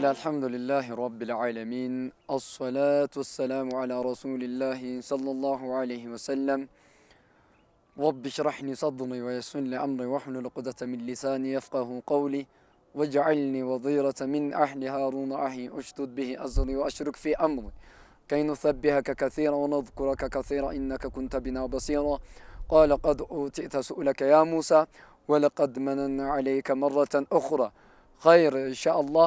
الله الحمد لله رب العالمين الصلاة والسلام على رسول الله صلى الله عليه وسلم رب اشرح لي صدري ويسر لي أمري واحلل عقدة من لساني يفقه قولي واجعلني وظيرة من أهل هارون أخي أشدد به أزري وأشرك في أمري كي نسبحك كثيرا ونذكرك كثيرا إنك كنت بنا بصيرا قال قد أوتئت سؤلك يا موسى ولقد مننا عليك مرة أخرى خير إن شاء الله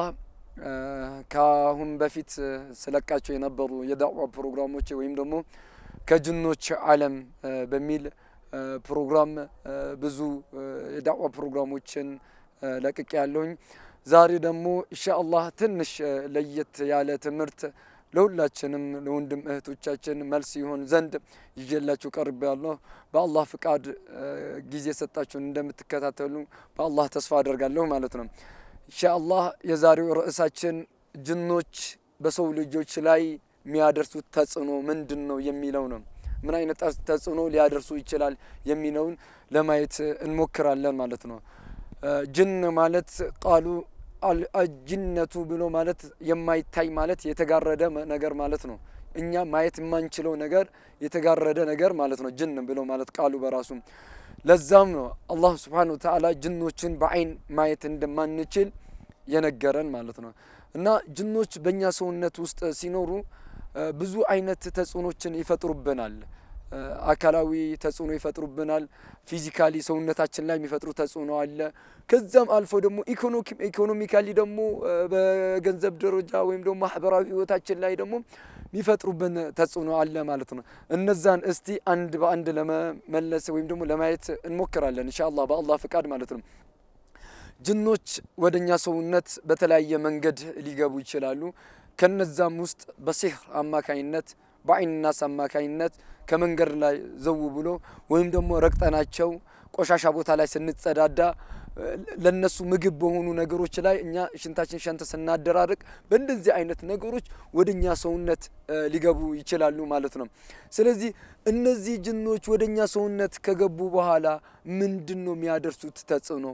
ከአሁን በፊት ስለቃቸው የነበሩ የዳዕዋ ፕሮግራሞች ወይም ደግሞ ከጅኖች ዓለም በሚል ፕሮግራም ብዙ የዳዕዋ ፕሮግራሞችን ለቅቄ ያለሁኝ። ዛሬ ደግሞ ኢንሻአላህ ትንሽ ለየት ያለ ትምህርት ለሁላችንም ለወንድም እህቶቻችን መልስ ይሆን ዘንድ ይዤላችሁ ቀርብ ያለሁ። በአላህ ፍቃድ ጊዜ ሰጣችሁን እንደምትከታተሉ በአላህ ተስፋ አደርጋለሁ ማለት ነው። ኢንሻአላህ የዛሬው ርዕሳችን ጅኖች በሰው ልጆች ላይ የሚያደርሱት ተጽዕኖ ምንድን ነው የሚለው ነው። ምን አይነት ተጽዕኖ ሊያደርሱ ይችላል የሚለውን ለማየት እንሞክራለን ማለት ነው። ጅን ማለት ቃሉ አልጅነቱ ብሎ ማለት የማይታይ ማለት የተጋረደ ነገር ማለት ነው። እኛ ማየት የማንችለው ነገር የተጋረደ ነገር ማለት ነው። ጅን ብሎ ማለት ቃሉ በራሱ ለዛም ነው አላህ ስብሓነሁ ወተዓላ ጅኖችን በአይን ማየት እንደማንችል የነገረን ማለት ነው። እና ጅኖች በእኛ ሰውነት ውስጥ ሲኖሩ ብዙ አይነት ተጽዕኖችን ይፈጥሩብናል። አካላዊ ተጽዕኖ ይፈጥሩብናል። ፊዚካሊ ሰውነታችን ላይ የሚፈጥሩ ተጽዕኖ አለ። ከዛም አልፎ ደግሞ ኢኮኖሚካሊ ደግሞ በገንዘብ ደረጃ ወይም ደግሞ ማህበራዊ ህይወታችን ላይ ደግሞ የሚፈጥሩብን ተጽዕኖ አለ ማለት ነው። እነዛን እስቲ አንድ በአንድ ለመመለስ ወይም ደግሞ ለማየት እንሞክራለን ኢንሻአላህ በአላህ ፍቃድ ማለት ነው። ጅኖች ወደኛ ሰውነት በተለያየ መንገድ ሊገቡ ይችላሉ። ከነዛም ውስጥ በሲህር አማካኝነት በአይን ናስ አማካኝነት ከመንገድ ላይ ዘው ብሎ ወይም ደግሞ ረግጠናቸው ቆሻሻ ቦታ ላይ ስንጸዳዳ ለነሱ ምግብ በሆኑ ነገሮች ላይ እኛ ሽንታችን ሸንተ ስናደራርቅ በእንደዚህ አይነት ነገሮች ወደ እኛ ሰውነት ሊገቡ ይችላሉ ማለት ነው። ስለዚህ እነዚህ ጅኖች ወደ እኛ ሰውነት ከገቡ በኋላ ምንድን ነው የሚያደርሱት ተጽዕኖ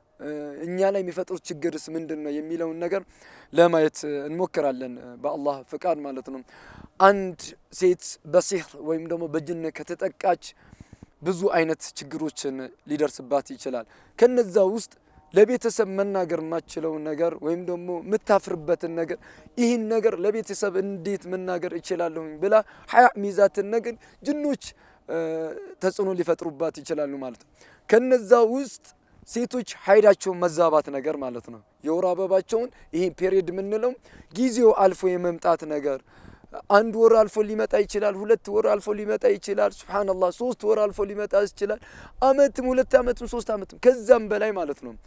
እኛ ላይ የሚፈጥሩት ችግርስ ምንድን ነው የሚለውን ነገር ለማየት እንሞክራለን በአላህ ፍቃድ ማለት ነው። አንድ ሴት በሲህር ወይም ደግሞ በጅን ከተጠቃች ብዙ አይነት ችግሮችን ሊደርስባት ይችላል። ከነዛ ውስጥ ለቤተሰብ መናገር የማችለውን ነገር ወይም ደግሞ የምታፍርበትን ነገር ይህን ነገር ለቤተሰብ እንዴት መናገር እችላለሁኝ ብላ ሀያ ሚዛትን ነገር ጅኖች ተጽዕኖ ሊፈጥሩባት ይችላሉ ማለት ነው። ከነዛ ውስጥ ሴቶች ሀይዳቸውን መዛባት ነገር ማለት ነው። የወር አበባቸውን ይሄ ፔሪድ የምንለው ጊዜው አልፎ የመምጣት ነገር አንድ ወር አልፎ ሊመጣ ይችላል። ሁለት ወር አልፎ ሊመጣ ይችላል። ሱብሃነላህ ሶስት ወር አልፎ ሊመጣ ይችላል። አመትም ሁለት አመትም ሶስት አመትም ከዛም በላይ ማለት ነው።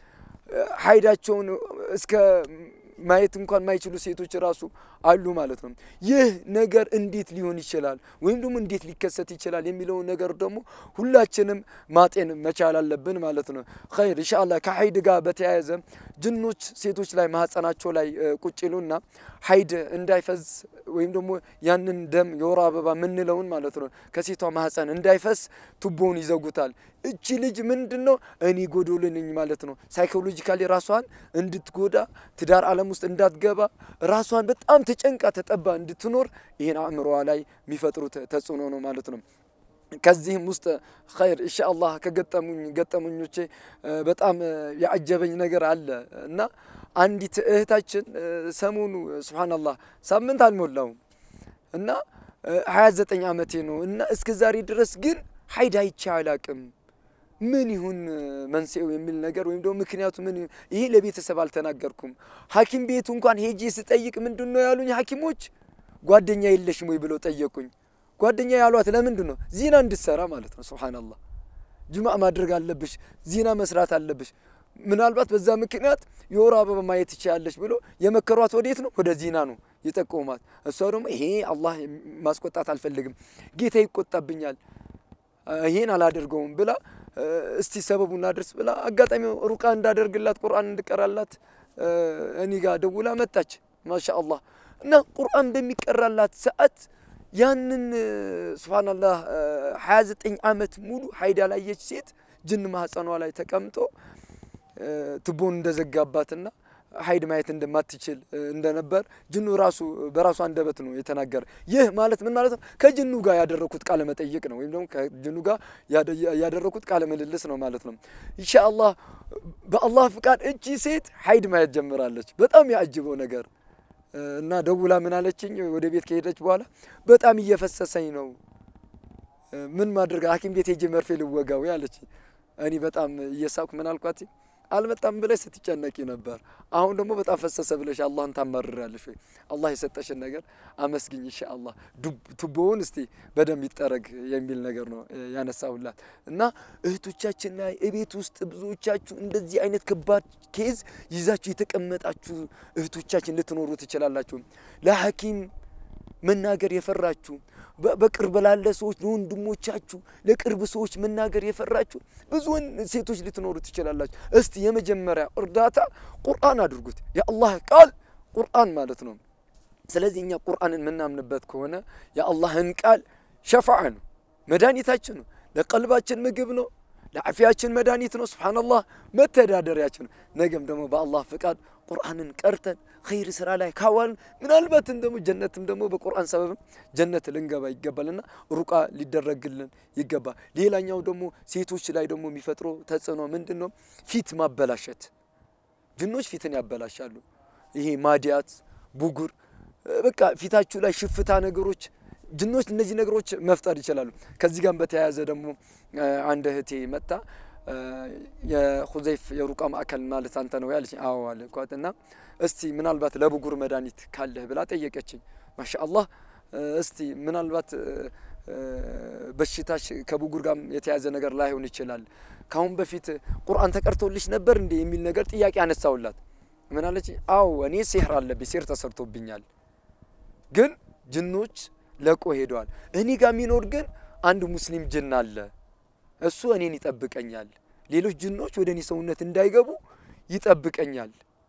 ሀይዳቸውን እስከ ማየት እንኳን ማይችሉ ሴቶች ራሱ አሉ ማለት ነው። ይህ ነገር እንዴት ሊሆን ይችላል ወይም ደግሞ እንዴት ሊከሰት ይችላል የሚለውን ነገር ደግሞ ሁላችንም ማጤን መቻል አለብን ማለት ነው። ኸይር ኢንሻአላህ ከሀይድ ጋር በተያያዘ ጅኖች ሴቶች ላይ ማህፀናቸው ላይ ቁጭ ይሉና ሀይድ እንዳይፈዝ ወይም ደግሞ ያንን ደም የወር አበባ የምንለውን ማለት ነው ከሴቷ ማህፀን እንዳይፈስ ቱቦውን ይዘጉታል። እቺ ልጅ ምንድን ነው እኔ ጎዶሎ ነኝ ማለት ነው። ሳይኮሎጂካሊ ራሷን እንድትጎዳ ትዳር ዓለም ውስጥ እንዳትገባ ራሷን በጣም ተጨንቃ ተጠባ እንድትኖር ይህን አእምሮዋ ላይ የሚፈጥሩት ተጽዕኖ ነው ማለት ነው። ከዚህም ውስጥ ኸይር ኢንሻአላህ ከገጠሙኝ ገጠመኞቼ በጣም ያعጀበኝ ነገር አለ እና አንዲት እህታችን ሰሞኑ ሱብሃነላህ ሳምንት አልሞላውም እና 29 ዓመቴ ነው እና እስከ ዛሬ ድረስ ግን ሀይድ አይቼ አላቅም ምን ይሁን መንስኤው የሚል ነገር ወይም ደግሞ ምክንያቱ ምን ይሄ ለቤተሰብ አልተናገርኩም። ሐኪም ቤቱ እንኳን ሄጄ ስጠይቅ ምንድን ነው ያሉኝ ሐኪሞች ጓደኛ የለሽም ወይ ብለው ጠየቁኝ። ጓደኛ ያሏት ለምንድን ነው ዚና እንድትሰራ ማለት ነው። ሱብሃነላህ ጅማዕ ማድረግ አለብሽ፣ ዚና መስራት አለብሽ። ምናልባት በዛ ምክንያት የወር አበባ ማየት ትችያለሽ ብሎ የመከሯት ወዴት ነው? ወደ ዚና ነው የጠቆማት። እሷ ደግሞ ይሄ አላህ ማስቆጣት አልፈልግም፣ ጌታ ይቆጣብኛል፣ ይሄን አላደርገውም ብላ እስቲ ሰበቡን አድርስ ብላ አጋጣሚ ሩቃ እንዳደርግላት ቁርአን እንድቀራላት እኔ ጋር ደውላ መጣች። ማሻ አላህ እና ቁርአን በሚቀራላት ሰዓት ያንን ሱብሃነላህ 29 ዓመት ሙሉ ሀይድ ያላየች ሴት ጅን ማህፀኗ ላይ ተቀምጦ ትቦን እንደዘጋባትና ሀይድ ማየት እንደማትችል እንደነበር ጅኑ ራሱ በራሱ አንደበት ነው የተናገረ። ይህ ማለት ምን ማለት ነው? ከጅኑ ጋር ያደረኩት ቃለ መጠይቅ ነው፣ ወይም ደግሞ ከጅኑ ጋር ያደረኩት ቃለ ምልልስ ነው ማለት ነው። ኢንሻአላህ በአላህ ፍቃድ እቺ ሴት ሀይድ ማየት ጀምራለች። በጣም ያጅበው ነገር እና ደውላ ምን አለችኝ? ወደ ቤት ከሄደች በኋላ በጣም እየፈሰሰኝ ነው፣ ምን ማድረግ ሐኪም ቤት ሄጄ መርፌ ልወጋው ያለችኝ። እኔ በጣም እየሳኩ ምን አልኳት? አልመጣም ብለሽ ስትጨነቂ ነበር። አሁን ደግሞ በጣም ፈሰሰ ብለሽ አላህን ታማርራለሽ ወይ? አላህ የሰጠሽን ነገር አመስግኝ ኢንሻአላህ። ቱቦውን እስቲ በደንብ ይጠረግ የሚል ነገር ነው ያነሳሁላት እና እህቶቻችን ላይ እቤት ውስጥ ብዙዎቻችሁ እንደዚህ አይነት ከባድ ኬዝ ይዛችሁ የተቀመጣችሁ እህቶቻችን ልትኖሩ ትችላላችሁ። ለሐኪም መናገር የፈራችሁ በቅርብ ላለ ሰዎች ለወንድሞቻችሁ፣ ለቅርብ ሰዎች መናገር የፈራችሁ ብዙ ሴቶች ልትኖሩ ትችላላችሁ። እስቲ የመጀመሪያ እርዳታ ቁርአን አድርጉት። የአላህ ቃል ቁርአን ማለት ነው። ስለዚህ እኛ ቁርአንን የምናምንበት ከሆነ የአላህን ቃል ሸፋዓ ነው፣ መድኃኒታችን ነው፣ ለቀልባችን ምግብ ነው፣ ለዓፊያችን መድኃኒት ነው። ስብሓንላህ መተዳደሪያችን ነው። ነገም ደግሞ በአላህ ፍቃድ ቁርአንን ቀርተን ኸይር ስራ ላይ ካዋልን ምናልባትም ደግሞ ጀነትም ደግሞ በቁርአን ሰበብም ጀነት ልንገባ ይገባልና ሩቃ ሊደረግልን ይገባል። ሌላኛው ደግሞ ሴቶች ላይ ደግሞ የሚፈጥረው ተጽዕኖ ምንድን ነው? ፊት ማበላሸት። ጅኖች ፊትን ያበላሻሉ። ይሄ ማዲያት፣ ቡጉር፣ በቃ ፊታችሁ ላይ ሽፍታ ነገሮች ጅኖች እነዚህ ነገሮች መፍጠር ይችላሉ። ከዚህ ጋር በተያያዘ ደግሞ አንድ እህቴ መጣ የሁዘይፍ የሩቃ ማዕከል ማለት አንተ ነው ያለች። አዎ አልኳት እና እስቲ ምናልባት ለብጉር መድኃኒት ካለህ ብላ ጠየቀችኝ። ማሻአላህ እስቲ ምናልባት በሽታሽ ከብጉር ጋር የተያዘ ነገር ላይሆን ይችላል። ካሁን በፊት ቁርአን ተቀርቶልሽ ነበር እንዴ የሚል ነገር ጥያቄ አነሳውላት። ምን አለች? አዎ እኔ ሲህር አለብኝ፣ ሲህር ተሰርቶብኛል፣ ግን ጅኖች ለቆ ሄደዋል። እኔ ጋር የሚኖር ግን አንድ ሙስሊም ጅን አለ እሱ እኔን ይጠብቀኛል። ሌሎች ጅኖች ወደ እኔ ሰውነት እንዳይገቡ ይጠብቀኛል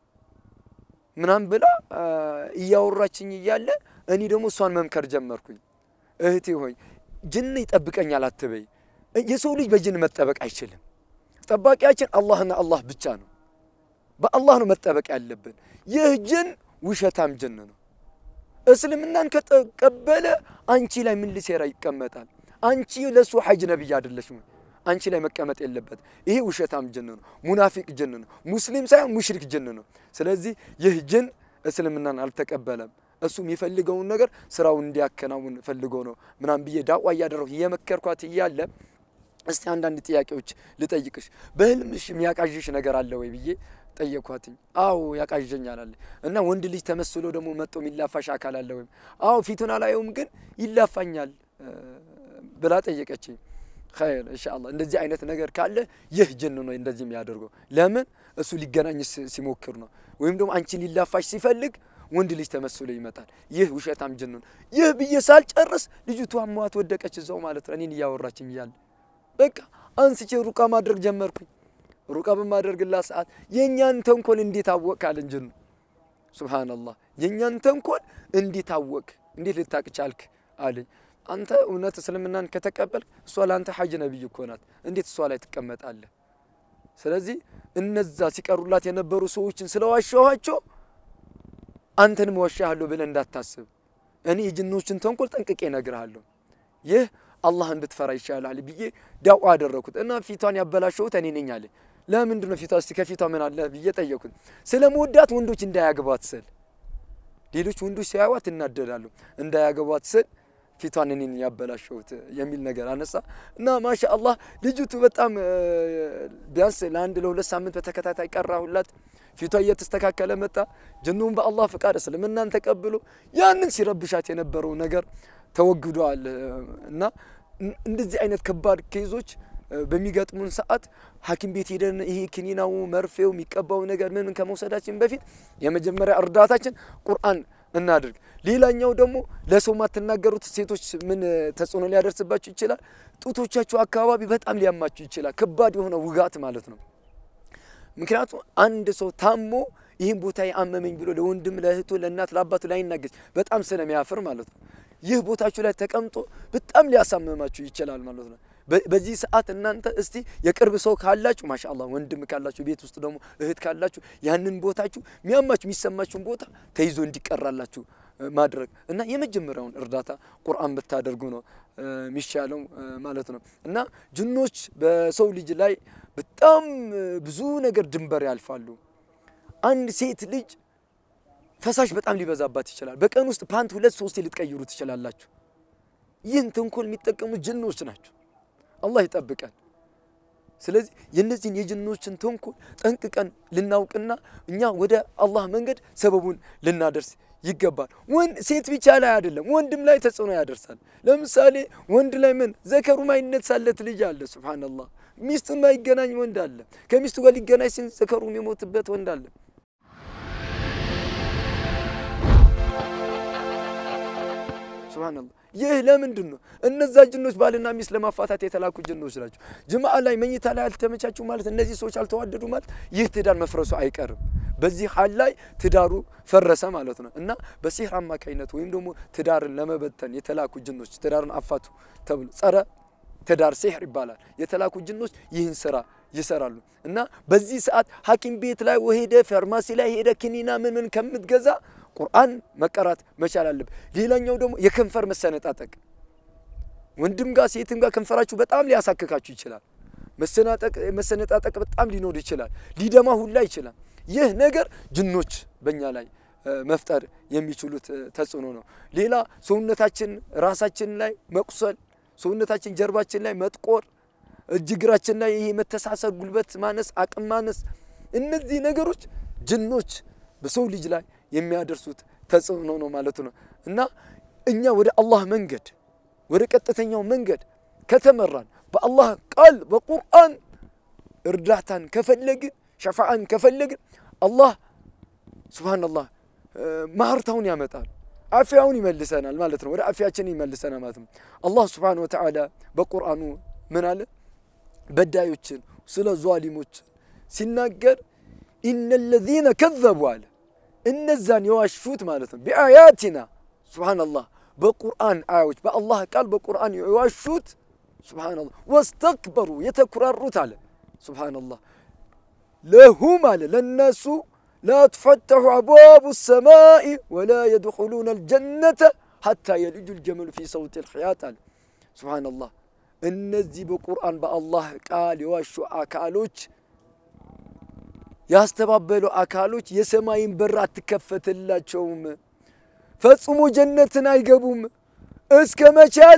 ምናምን ብላ እያወራችኝ እያለ እኔ ደግሞ እሷን መምከር ጀመርኩኝ። እህቴ ሆይ ጅን ይጠብቀኛል አትበይ። የሰው ልጅ በጅን መጠበቅ አይችልም። ጠባቂያችን አላህና አላህ ብቻ ነው። በአላህ ነው መጠበቅ ያለብን። ይህ ጅን ውሸታም ጅን ነው። እስልምናን ከተቀበለ አንቺ ላይ ምን ሊሴራ ይቀመጣል? አንቺ ለሱ ሐጅ ነብይ አይደለሽም። አንቺ ላይ መቀመጥ የለበት። ይሄ ውሸታም ጅን ነው፣ ሙናፊቅ ጅን ነው፣ ሙስሊም ሳይሆን ሙሽሪክ ጅን ነው። ስለዚህ ይህ ጅን እስልምናን አልተቀበለም። እሱ የሚፈልገውን ነገር ስራውን እንዲያከናውን ፈልጎ ነው ምናምን ብዬ ዳዋ እያደረኩ እየመከርኳት እያለ እስቲ አንዳንድ ጥያቄዎች ልጠይቅሽ፣ በህልምሽ የሚያቃዥሽ ነገር አለ ወይ ብዬ ጠየኳትኝ። አዎ ያቃዥኛል አለ እና ወንድ ልጅ ተመስሎ ደግሞ መጥቶ የሚላፋሽ አካል አለ ወይም? አዎ ፊቱን አላየውም ግን ይላፋኛል ብላ ጠየቀችኝ። ኸይር ኢንሻአላህ እንደዚህ አይነት ነገር ካለ ይህ ጅን ነው እንደዚህ የሚያደርገው። ለምን እሱ ሊገናኝ ሲሞክር ነው፣ ወይም ደግሞ አንቺን ሊላፋሽ ሲፈልግ ወንድ ልጅ ተመስሎ ይመጣል። ይህ ውሸታም ጅን ነው። ይህ ብዬ ሳልጨርስ ልጅቷ አሟት ወደቀች እዛው ማለት ነው፣ እኔን እያወራችኝ እያለ በቃ አንስቼ ሩቃ ማድረግ ጀመርኩኝ። ሩቃ በማደርግላት ሰዓት የእኛን ተንኮል እንዴት አወቅ አለን ጅኑ። ሱብሃነላህ የእኛን ተንኮል እንዴት አወቅ፣ እንዴት ልታቅ ቻልክ አለኝ። አንተ እውነት እስልምናን ከተቀበልክ እሷ ለአንተ ሐጅ ነብይ እኮ ናት። እንዴት እሷ ላይ ትቀመጣለህ? ስለዚህ እነዛ ሲቀሩላት የነበሩ ሰዎችን ስለዋሸኋቸው አንተንም ዋሻሃለሁ ብለህ እንዳታስብ። እኔ የጅኖችን ተንኮል ጠንቅቄ እነግርሃለሁ። ይህ አላህ እንድትፈራ ይሻላል ብዬ ዳዋ አደረኩት እና ፊቷን ያበላሸሁት እኔ ነኝ አለ። ለምንድን ነው ፊቷ እስቲ ከፊቷ ምን አለ ብዬ ጠየኩት። ስለመወዳት ወንዶች እንዳያገቧት ስል ሌሎች ወንዶች ሲያዩዋት እናደዳሉ። እንዳያገቧት ስል ፊቷን እኔን ያበላሸሁት የሚል ነገር አነሳ እና ማሻ አላህ ልጅቱ በጣም ቢያንስ ለአንድ ለሁለት ሳምንት በተከታታይ ቀራሁላት። ፊቷ እየተስተካከለ መጣ። ጅኑም በአላህ ፍቃድ እስልምናን ተቀብሎ ያንን ሲረብሻት የነበረው ነገር ተወግዷል። እና እንደዚህ አይነት ከባድ ኬዞች በሚገጥሙን ሰዓት ሐኪም ቤት ሄደን ይሄ ክኒናው መርፌው የሚቀባው ነገር ምን ከመውሰዳችን በፊት የመጀመሪያ እርዳታችን ቁርአን እናድርግ። ሌላኛው ደግሞ ለሰው ማትናገሩት ሴቶች ምን ተጽዕኖ ሊያደርስባችሁ ይችላል? ጡቶቻችሁ አካባቢ በጣም ሊያማችሁ ይችላል። ከባድ የሆነ ውጋት ማለት ነው። ምክንያቱም አንድ ሰው ታሞ ይህን ቦታ ያመመኝ ብሎ ለወንድም፣ ለእህቱ፣ ለእናት፣ ለአባቱ ላይናገር በጣም ስለሚያፍር ማለት ነው። ይህ ቦታችሁ ላይ ተቀምጦ በጣም ሊያሳምማችሁ ይችላል ማለት ነው። በዚህ ሰዓት እናንተ እስቲ የቅርብ ሰው ካላችሁ ማሻአላህ ወንድም ካላችሁ ቤት ውስጥ ደግሞ እህት ካላችሁ ያንን ቦታችሁ የሚያማችሁ የሚሰማችሁን ቦታ ተይዞ እንዲቀራላችሁ ማድረግ እና የመጀመሪያውን እርዳታ ቁርአን ብታደርጉ ነው የሚሻለው ማለት ነው። እና ጅኖች በሰው ልጅ ላይ በጣም ብዙ ነገር ድንበር ያልፋሉ። አንድ ሴት ልጅ ፈሳሽ በጣም ሊበዛባት ይችላል። በቀን ውስጥ ፓንት ሁለት ሶስት ልትቀይሩ ትችላላችሁ። ይህን ተንኮል የሚጠቀሙት ጅኖች ናቸው። አላህ ይጠብቀን። ስለዚህ የእነዚህን የጅኖችን ተንኮል ጠንቅቀን ልናውቅና እኛ ወደ አላህ መንገድ ሰበቡን ልናደርስ ይገባል። ወንድ ሴት ብቻ ላይ አይደለም፣ ወንድም ላይ ተጽዕኖ ያደርሳል። ለምሳሌ ወንድ ላይ ምን ዘከሩ ማይነሳለት ልጅ አለ። ሱብሃነላህ ሚስቱን ማይገናኝ ወንድ አለ። ከሚስቱ ጋር ሊገናኝ ሲል ዘከሩ የሚሞትበት ወንድ አለ። ሱብሃነላህ ይህ ለምንድን ነው? እነዛ ጅኖች ባልና ሚስት ለማፋታት የተላኩ ጅኖች ናቸው። ጅምዓ ላይ መኝታ ላይ አልተመቻችሁ ማለት እነዚህ ሰዎች አልተዋደዱ ማለት ይህ ትዳር መፍረሱ አይቀርም። በዚህ ሀል ላይ ትዳሩ ፈረሰ ማለት ነው እና በሲህር አማካኝነት ወይም ደግሞ ትዳርን ለመበተን የተላኩ ጅኖች ትዳርን አፋቱ ተብሎ ጸረ ትዳር ሲህር ይባላል። የተላኩ ጅኖች ይህን ስራ ይሰራሉ እና በዚህ ሰዓት ሐኪም ቤት ላይ ሄደ ፋርማሲ ላይ ሄደ ክኒና ምን ምን ከምትገዛ ቁርአን መቀራት መቻል አለብ። ሌላኛው ደግሞ የከንፈር መሰነጣጠቅ፣ ወንድም ጋር ሴትም ጋር ከንፈራችሁ በጣም ሊያሳክካችሁ ይችላል። መሰነጣጠቅ በጣም ሊኖር ይችላል። ሊደማ ሁላ ይችላል። ይህ ነገር ጅኖች በእኛ ላይ መፍጠር የሚችሉት ተጽዕኖ ነው። ሌላ ሰውነታችን ራሳችን ላይ መቁሰል፣ ሰውነታችን ጀርባችን ላይ መጥቆር፣ እጅ እግራችን ላይ ይሄ መተሳሰር፣ ጉልበት ማነስ፣ አቅም ማነስ፣ እነዚህ ነገሮች ጅኖች በሰው ልጅ ላይ የሚያደርሱት ተጽዕኖ ነው ማለት ነው እና እኛ ወደ አላህ መንገድ ወደ ቀጥተኛው መንገድ ከተመራን በአላህ ቃል በቁርአን እርዳታን ከፈለግን ሸፋዓን ከፈለግን አላህ ሱብሃነላህ ማህርታውን ያመጣል፣ አፍያውን ይመልሰናል ማለት ነው። ወደ አፍያችን ይመልሰናል ማለት ነው። አላህ ሱብሃነሁ ወተዓላ በቁርአኑ ምን አለ? በዳዮችን ስለ ዟሊሞችን ሲናገር ኢነ ለዚነ ከዘቡ አለ እነዛን የዋሹት ማለት ነው ቢአያቲና ሱብሃነላህ በቁርአን አያዎች በአላህ ቃል በቁርአን የዋሹት ሱብሃነላህ ወስተክበሩ የተኩራሩት አለ ሱብሃነላህ ለሁም አለ ለነሱ ላ ትፈተሑ አብዋቡ ሰማኢ ወላ የድኹሉነ አልጀነተ ሐታ የልጁ ልጀመሉ ፊ ሰውት ልሕያት አለ ሱብሃነላህ እነዚህ በቁርአን በአላህ ቃል የዋሹ አካሎች ያስተባበሉ አካሎች የሰማይን በር አትከፈትላቸውም፣ ፈጽሞ ጀነትን አይገቡም። እስከ መቼ አለ?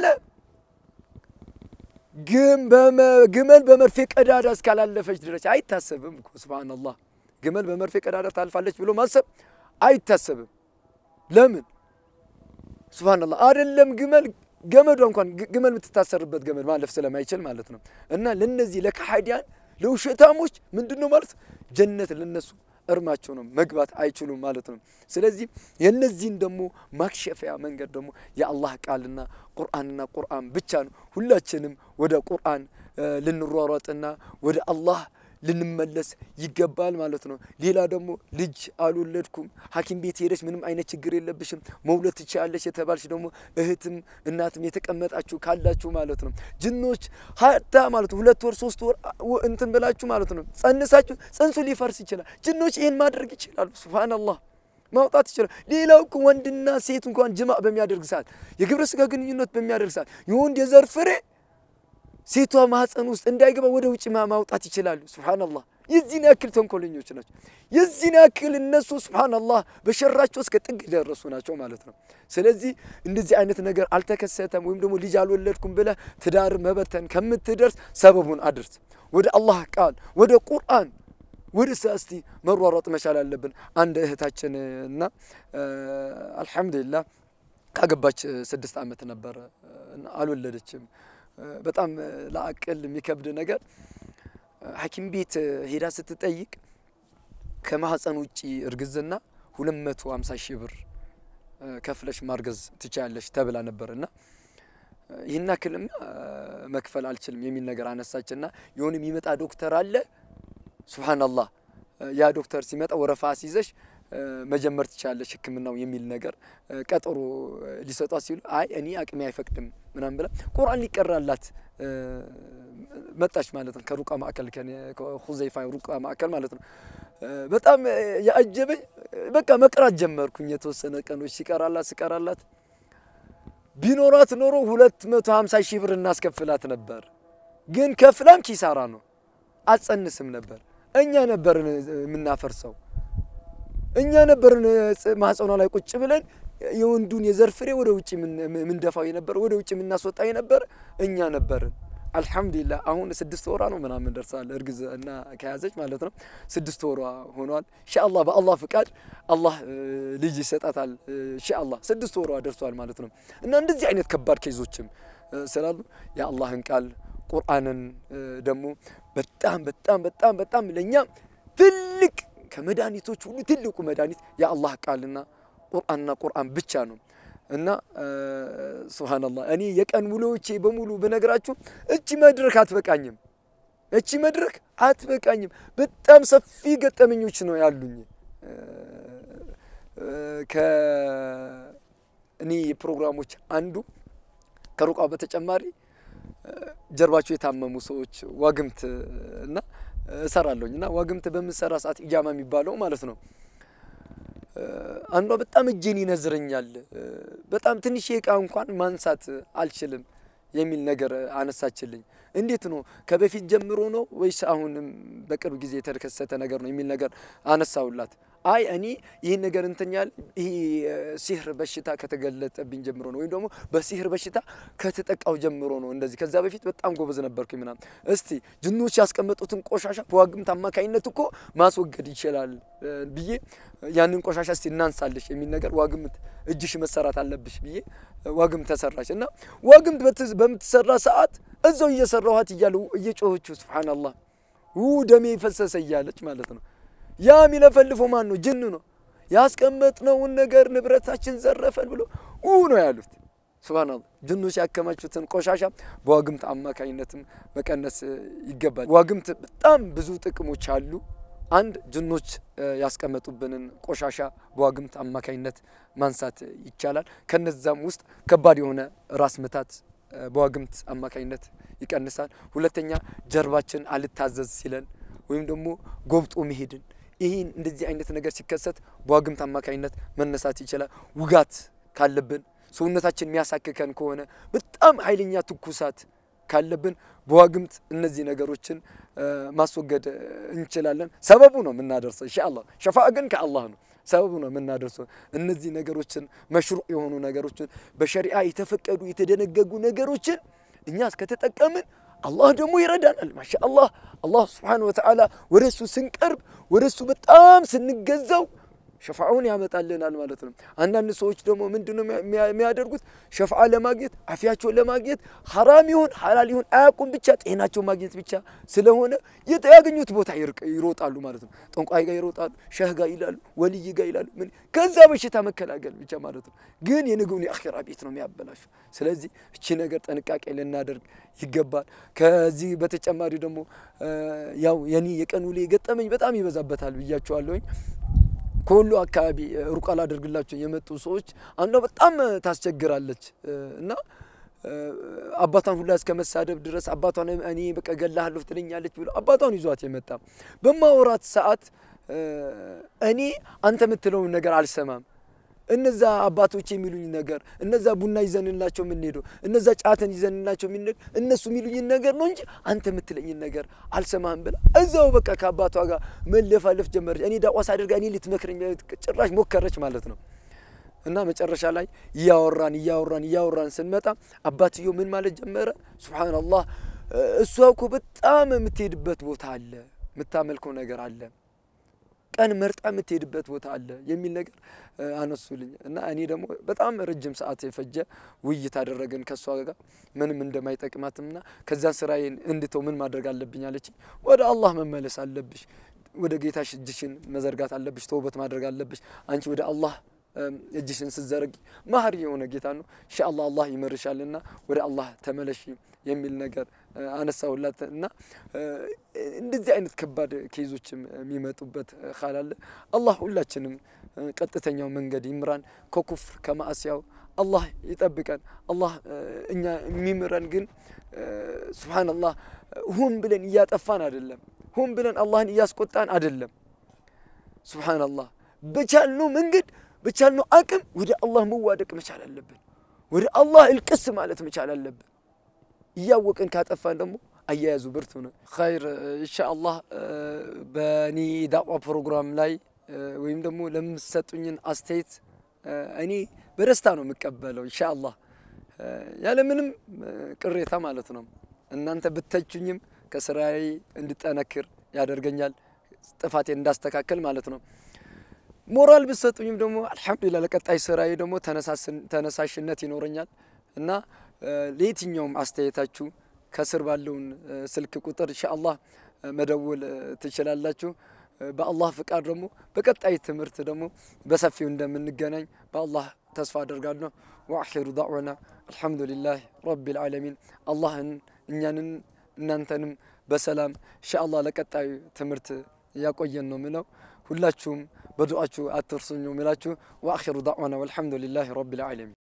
ግመል በመርፌ ቀዳዳ እስካላለፈች ድረስ አይታሰብም እኮ ሱብሃነላህ። ግመል በመርፌ ቀዳዳ ታልፋለች ብሎ ማሰብ አይታሰብም። ለምን? ሱብሃነላህ አይደለም ግመል ገመዷ እንኳን ግመል የምትታሰርበት ገመድ ማለፍ ስለማይችል ማለት ነው። እና ለነዚህ ለካሃዲያን ለውሸታሞች ምንድን ነው ማለት ጀነት ለነሱ እርማቸው ነው፣ መግባት አይችሉም ማለት ነው። ስለዚህ የነዚህን ደግሞ ማክሸፊያ መንገድ ደግሞ የአላህ ቃልና ቁርአንና ቁርአን ብቻ ነው። ሁላችንም ወደ ቁርአን ልንሯሯጥና ወደ አላህ ልንመለስ ይገባል ማለት ነው። ሌላ ደግሞ ልጅ አልወለድኩም ሐኪም ቤት ሄደች ምንም አይነት ችግር የለብሽም መውለድ ትችያለሽ የተባልሽ ደግሞ እህትም እናትም የተቀመጣችሁ ካላችሁ ማለት ነው ጅኖች ሀታ ማለት ነው ሁለት ወር ሶስት ወር እንትን ብላችሁ ማለት ነው ጸንሳችሁ ጽንሱ ሊፈርስ ይችላል። ጅኖች ይህን ማድረግ ይችላሉ። ሱብሃነላህ ማውጣት ይችላል። ሌላው እኮ ወንድና ሴት እንኳን ጅማዕ በሚያደርግ ሰዓት የግብረ ስጋ ግንኙነት በሚያደርግ ሰዓት የወንድ የዘር ፍሬ ሴቷ ማህፀን ውስጥ እንዳይገባ ወደ ውጭ ማውጣት ይችላሉ። ሱብሃነላህ የዚህን ያክል ተንኮለኞች ናቸው። የዚህን ያክል እነሱ ሱብሃነላህ በሸራቸው እስከ ጥግ ደረሱ ናቸው ማለት ነው። ስለዚህ እንደዚህ አይነት ነገር አልተከሰተም ወይም ደግሞ ልጅ አልወለድኩም ብለህ ትዳር መበተን ከምትደርስ ሰበቡን አድርስ። ወደ አላህ ቃል ወደ ቁርአን ወደ እስቲ መሯሯጥ መቻል አለብን። አንድ እህታችን እና አልሐምዱሊላህ ካገባች ስድስት ዓመት ነበረ አልወለደችም። በጣም ለአቅል የሚከብድ ነገር ሐኪም ቤት ሄዳ ስትጠይቅ ከማህፀን ውጪ እርግዝና 250 ሺህ ብር ከፍለሽ ማርገዝ ትችያለሽ ተብላ ነበር እና ይህን ያክልማ መክፈል አልችልም የሚል ነገር አነሳችና የሆነ የሚመጣ ዶክተር አለ ሱብሃነላህ ያ ዶክተር ሲመጣ ወረፋ ሲይዘሽ መጀመር ትችላለች ሕክምናው የሚል ነገር ቀጠሮ ሊሰጧት ሲሉ አይ እኔ አቅሜ አይፈቅድም ምናምን ብላ ቁርአን ሊቀራላት መጣች ማለት ነው። ከሩቃ ማዕከል ከሁዘይፋ ሩቃ ማዕከል ማለት ነው። በጣም ያጀበኝ በቃ መቅራት ጀመርኩኝ። የተወሰነ ቀኖች ሲቀራላት ሲቀራላት ቢኖራት ኖሮ ሁለት መቶ ሀምሳ ሺህ ብር እናስከፍላት ነበር። ግን ከፍላም ኪሳራ ነው። አጸንስም ነበር። እኛ ነበርን የምናፈርሰው። እኛ ነበርን ማህፀኗ ላይ ቁጭ ብለን የወንዱን የዘር ፍሬ ወደ ውጭ የምንደፋው የነበረ ወደ ውጭ የምናስወጣ የነበረ እኛ ነበርን። አልሐምዱሊላህ አሁን ስድስት ወሯ ነው ምናምን ደርሳል። እርግዝ እና ከያዘች ማለት ነው ስድስት ወሯ ሆኗል። ኢንሻአላህ በአላህ ፍቃድ አላህ ልጅ ይሰጣታል። ኢንሻአላህ ስድስት ወሯ ደርሷል ማለት ነው። እና እንደዚህ አይነት ከባድ ኬዞችም ስላሉ የአላህን ቃል ቁርአንን ደግሞ በጣም በጣም በጣም በጣም ለእኛ ትልቅ ከመድኃኒቶች ሁሉ ትልቁ መድኃኒት የአላህ ቃልና ቁርአንና ቁርአን ብቻ ነው። እና ሱብሃነላህ እኔ የቀን ውሎቼ በሙሉ ብነግራችሁ እቺ መድረክ አትበቃኝም፣ እቺ መድረክ አትበቃኝም። በጣም ሰፊ ገጠመኞች ነው ያሉኝ። ከእኔ ፕሮግራሞች አንዱ ከሩቃው በተጨማሪ ጀርባቸው የታመሙ ሰዎች ዋግምት እና እሰራለሁኝ እና ዋግምት በምሰራ ሰዓት ኢጃማ የሚባለው ማለት ነው አንዷ በጣም እጄን ይነዝረኛል፣ በጣም ትንሽ እቃ እንኳን ማንሳት አልችልም የሚል ነገር አነሳችልኝ። እንዴት ነው ከበፊት ጀምሮ ነው ወይስ አሁንም በቅርብ ጊዜ የተከሰተ ነገር ነው የሚል ነገር አነሳውላት። አይ እኔ ይህን ነገር እንትኛል ይህ ሲህር በሽታ ከተገለጠብኝ ጀምሮ ነው ወይም ደግሞ በሲህር በሽታ ከተጠቃው ጀምሮ ነው እንደዚህ። ከዛ በፊት በጣም ጎበዝ ነበርኩኝ ምናምን። እስቲ ጅኖች ያስቀመጡትን ቆሻሻ በዋግምት አማካኝነት እኮ ማስወገድ ይችላል ብዬ ያንን ቆሻሻ እስቲ እናንሳለሽ የሚል ነገር ዋግምት እጅሽ መሰራት አለብሽ ብዬ ዋግምት ተሰራች እና ዋግምት በምትሰራ ሰዓት እዛው እየሰራኋት እያለ እየጮኸችው ሱብሓነላህ ው ደሜ ፈሰሰ እያለች ማለት ነው። ያ የሚለፈልፈው ማን ነው? ጅን ነው። ያስቀመጥነውን ነገር ንብረታችን ዘረፈን ብሎ ው ነው ያሉት። ሱብሃነላህ ጅኖች ያከማቹትን ቆሻሻ በዋግምት አማካኝነትም መቀነስ ይገባል። ዋግምት በጣም ብዙ ጥቅሞች አሉ። አንድ ጅኖች ያስቀመጡብንን ቆሻሻ በዋግምት አማካኝነት ማንሳት ይቻላል። ከነዛም ውስጥ ከባድ የሆነ ራስ ምታት በዋግምት አማካኝነት ይቀንሳል። ሁለተኛ ጀርባችን አልታዘዝ ሲለን ወይም ደግሞ ጎብጦ መሄድን ይህን እንደዚህ አይነት ነገር ሲከሰት በዋግምት አማካኝነት መነሳት ይችላል። ውጋት ካለብን ሰውነታችን የሚያሳክከን ከሆነ በጣም ኃይለኛ ትኩሳት ካለብን በዋግምት እነዚህ ነገሮችን ማስወገድ እንችላለን። ሰበቡ ነው የምናደርሰው ኢንሻአላህ። ሸፋ ግን ከአላህ ነው። ሰበቡ ነው የምናደርሰው። እነዚህ ነገሮችን መሽሩዕ የሆኑ ነገሮችን በሸሪዓ የተፈቀዱ የተደነገጉ ነገሮችን እኛ እስከተጠቀምን አላህ ደግሞ ይረዳናል። ማሻአላህ አላህ ስብሓነሁ ወተዓላ ወደ እሱ ስንቀርብ ወደ እሱ በጣም ስንገዛው ሸፋውን ያመጣልናል ማለት ነው። አንዳንድ ሰዎች ደግሞ ምንድን ነው የሚያደርጉት? ሸፋዓ ለማግኘት አፊያቸውን ለማግኘት ሐራም ይሁን ሐላል ይሁን አያውቁም፣ ብቻ ጤናቸው ማግኘት ብቻ ስለሆነ ያገኙት ቦታ ይሮጣሉ ማለት ነው። ጠንቋይ ጋር ይሮጣሉ፣ ሸህ ጋር ይላሉ፣ ወልይ ጋር ይላሉ። ምን ከዛ በሽታ መከላከል ብቻ ማለት ነው። ግን የነገውን የአኼራ ቤት ነው የሚያበላሹ። ስለዚህ እቺ ነገር ጥንቃቄ ልናደርግ ይገባል። ከዚህ በተጨማሪ ደግሞ ያው የኔ የቀን ውሌ ገጠመኝ በጣም ይበዛበታል ብያቸዋለሁኝ። ከሁሉ አካባቢ ሩቃ ላደርግላቸው የመጡ ሰዎች አንዷ በጣም ታስቸግራለች እና አባቷን ሁላ እስከ መሳደብ ድረስ አባቷን እኔ በቃ ገላሃለሁ ትለኛለች ብሎ አባቷን ይዟት የመጣ በማወራት ሰዓት እኔ አንተ የምትለውን ነገር አልሰማም። እነዛ አባቶች የሚሉኝ ነገር እነዛ ቡና ይዘንላቸው የምንሄደው እነዛ ጫትን ይዘንላቸው የምንሄደው እነሱ የሚሉኝን ነገር ነው እንጂ አንተ የምትለኝን ነገር አልሰማህም ብላ እዛው በቃ ከአባቷ ጋር መለፋለፍ ጀመረች። እኔ ዳቋስ አድርጋ እኔ ልትመክረኝ ጭራሽ ሞከረች ማለት ነው። እና መጨረሻ ላይ እያወራን እያወራን እያወራን ስንመጣ አባትዮ ምን ማለት ጀመረ? ሱብሓነላህ እሷ እኮ በጣም የምትሄድበት ቦታ አለ፣ የምታመልከው ነገር አለ ቀን መርጣ የምትሄድበት ቦታ አለ የሚል ነገር አነሱልኝ እና እኔ ደግሞ በጣም ረጅም ሰዓት የፈጀ ውይይት አደረግን ከእሷ ጋር ምንም እንደማይጠቅማትምና ከዛን ስራዬን እንድተው ምን ማድረግ አለብኝ አለች። ወደ አላህ መመለስ አለብሽ፣ ወደ ጌታሽ እጅሽን መዘርጋት አለብሽ፣ ተውበት ማድረግ አለብሽ። አንቺ ወደ አላህ እጅሽን ስትዘረጊ መሀሪ የሆነ ጌታ ነው። ኢንሻአላህ አላህ ይመርሻልና ወደ አላህ ተመለሺ የሚል ነገር አነሳውላት እና እንደዚህ አይነት ከባድ ኬዞችም የሚመጡበት ካላለ አላህ ሁላችንም ቀጥተኛው መንገድ ይምራን፣ ከኩፍር ከማዕስያው አላህ ይጠብቀን። አላህ እኛ የሚምረን ግን ሱብሓነላህ ሁን ብለን እያጠፋን አይደለም፣ ሁን ብለን አላህን እያስቆጣን አይደለም። ሱብሓነላህ በቻልነው መንገድ በቻልነው አቅም ወደ አላህ መዋደቅ መቻል አለብን። ወደ አላህ እልቅስ ማለት መቻል አለብን። እያወቅን ካጠፋን ደግሞ አያያዙ ብርቱ ነው። ኸይር ኢንሻአላህ በእኔ ዳዕዋ ፕሮግራም ላይ ወይም ደግሞ ለምሰጡኝን አስተያየት እኔ በደስታ ነው የምቀበለው። ኢንሻአላህ ያለምንም ቅሬታ ማለት ነው። እናንተ ብተቹኝም ከስራዬ እንድጠነክር ያደርገኛል፣ ጥፋቴን እንዳስተካከል ማለት ነው። ሞራል ብትሰጡኝም ደግሞ አልሐምዱሊላህ ለቀጣይ ስራዬ ደግሞ ተነሳሽነት ይኖረኛል እና ለየትኛውም አስተያየታችሁ ከስር ባለውን ስልክ ቁጥር ኢንሻአላህ መደወል ትችላላችሁ። በአላህ ፍቃድ ደግሞ በቀጣይ ትምህርት ደግሞ በሰፊው እንደምንገናኝ በአላህ ተስፋ አደርጋለሁ። ወአኺሩ ዳዕዋና አልሐምዱሊላህ ረቢል ዓለሚን። አላህን እኛንን እናንተንም በሰላም ኢንሻአላህ ለቀጣዩ ትምህርት ያቆየን ነው ምለው። ሁላችሁም በዱዓችሁ አትርሱኝ ነው የሚላችሁ። ወአኺሩ ዳዕዋና ወልሐምዱሊላህ ረቢል ዓለሚን።